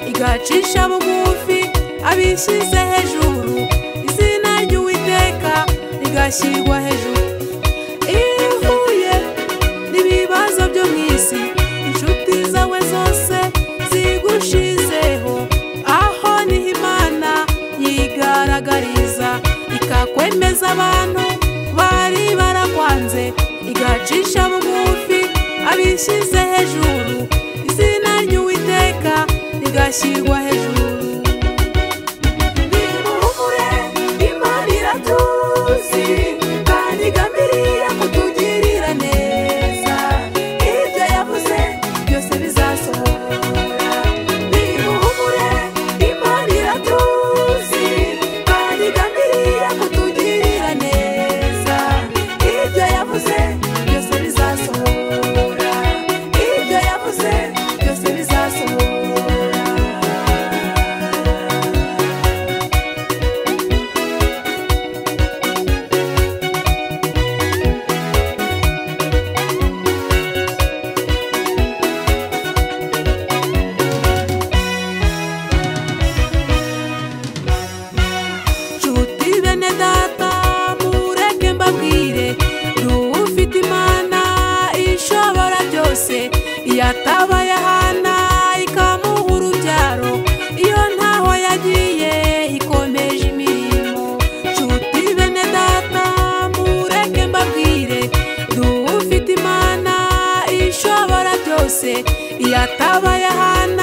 abacisha bugufi abishyize hejuru izina ry'uwiteka rigashyirwa hejuru iyo uhuye n'ibibazo byo mu isi inshuti zawe zose zigushizeho aho niho imana yigaragariza ikakwemeza abantu bari barakwanze igacisha bugufi abishyize hejuru izina ry'uwiteka rigashyirwa hejuru nimuhumure imana iratuzi kandi igambiriye kutugirira neza ibyo yavuze byose bizasohora nimuhumure imana iratuzi kandi igambiriye kutugirira neza ibyo yavuze byose bizasohora ibyo yavuze byose bizasohora nshuti bene data mureke mbabwire ufite imana ishobora byose yataba yahana ikamuha urubyaro iyo ntaho yagiye ikomeje imirimo nshuti bene data mureke mbabwire ufite imana ishobora byose yataba yahana